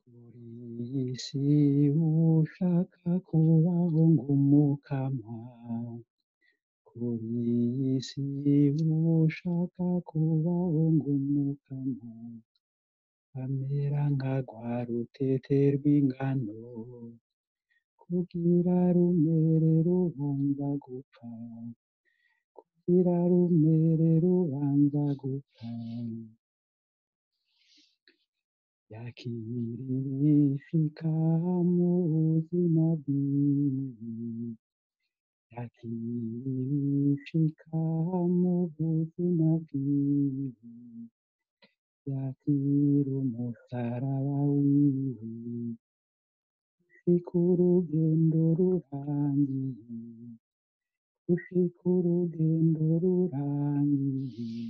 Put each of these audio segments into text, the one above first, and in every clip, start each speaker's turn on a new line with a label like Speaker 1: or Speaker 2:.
Speaker 1: Kuri iyi si ushaka kubaho nk'umukama kuri iyi si ushaka kubaho nk'umukama amera nka rwa rutete rw'ingano kugira rumere rubanza gupfa kugira rumere rubanza gupfa yakirishika mu buzima bwiwe yakirishika mu buzima bwiwe yakira umusaraba wiwe gushika urugendo rurangiye gushika urugendo rurangiye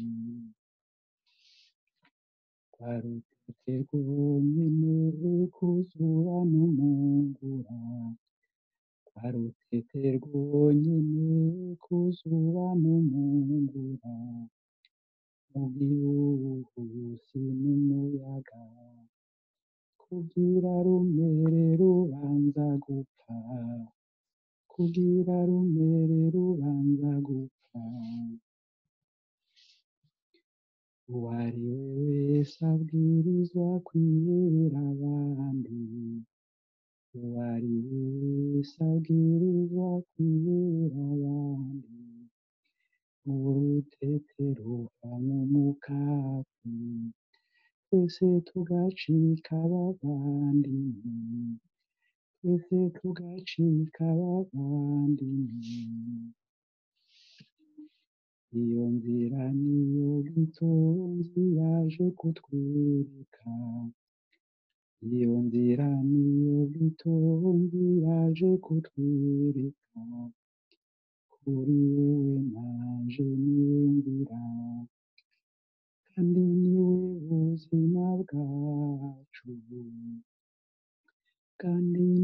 Speaker 1: rwa rutete rwonyene kuzuba n'umungura rwa rutete rwonyene kuzuba n'umungura mu gihuhusi n'umuyaga kugira rumere rubanza gupfa kugira rumere rubanza gupfa uwari we wese abwirizwa kwihera abandi uwari we wese abwirizwa kwihera abandi urutete ruva mu mukati twese tugacika abavandimwe twese tugacika abavandimwe iyo nzira niyo gitonzi yaje kutwereka iyo nzira niyo gitonzi yaje kutwereka kuri wewe nanje niwe nzira kandi niwe buzima bwacu kandi